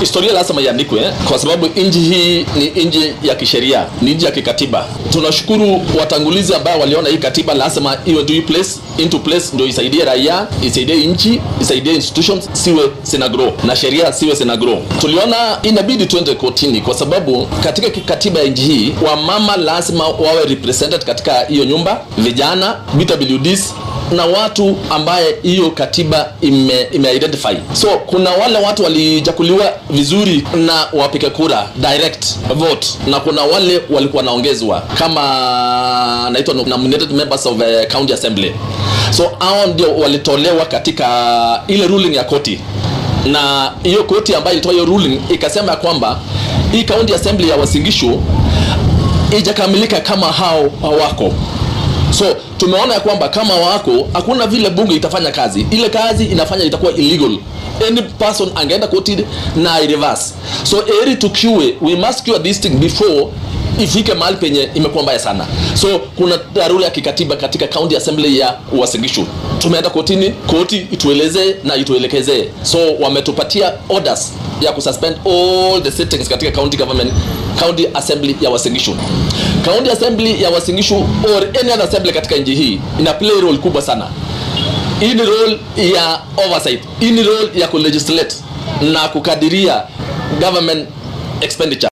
historia lazima iandikwe eh, kwa sababu nchi hii ni nchi ya kisheria, ni nchi ya kikatiba. Tunashukuru watangulizi ambao waliona hii katiba lazima iwe into place, into place ndio isaidie raia, isaidie nchi, isaidie institutions siwe zina grow na sheria siwe zina grow. Tuliona inabidi tuende kotini kwa sababu katika katiba ya nchi hii wamama lazima wawe represented katika hiyo nyumba, vijana, BWDs na watu ambaye hiyo katiba ime, ime identify. So kuna wale watu walijakuliwa vizuri na wapige kura direct vote, na kuna wale walikuwa naongezwa kama naitwa nominated members of uh, county assembly. So hao ndio walitolewa katika ile ruling ya koti, na hiyo koti ambayo ilitoa hiyo ruling ikasema ya kwamba hii county assembly ya Uasin Gishu ijakamilika kama hao hawako so tumeona ya kwamba kama wako hakuna vile bunge itafanya kazi ile kazi inafanya itakuwa illegal any person angeenda koti na reverse so eri tukiwe we must cure this thing before ifike mahali penye imekuwa mbaya sana so kuna dharura ya kikatiba katika county assembly ya Uasin Gishu tumeenda kotini koti ituelezee na ituelekezee so wametupatia orders ya kususpend all the sittings katika county government county assembly ya Uasin Gishu county assembly ya Uasin Gishu or any other assembly katika nchi hii ina play role kubwa sana hii ni role ya oversight hii ni role ya kulegislate na kukadiria government expenditure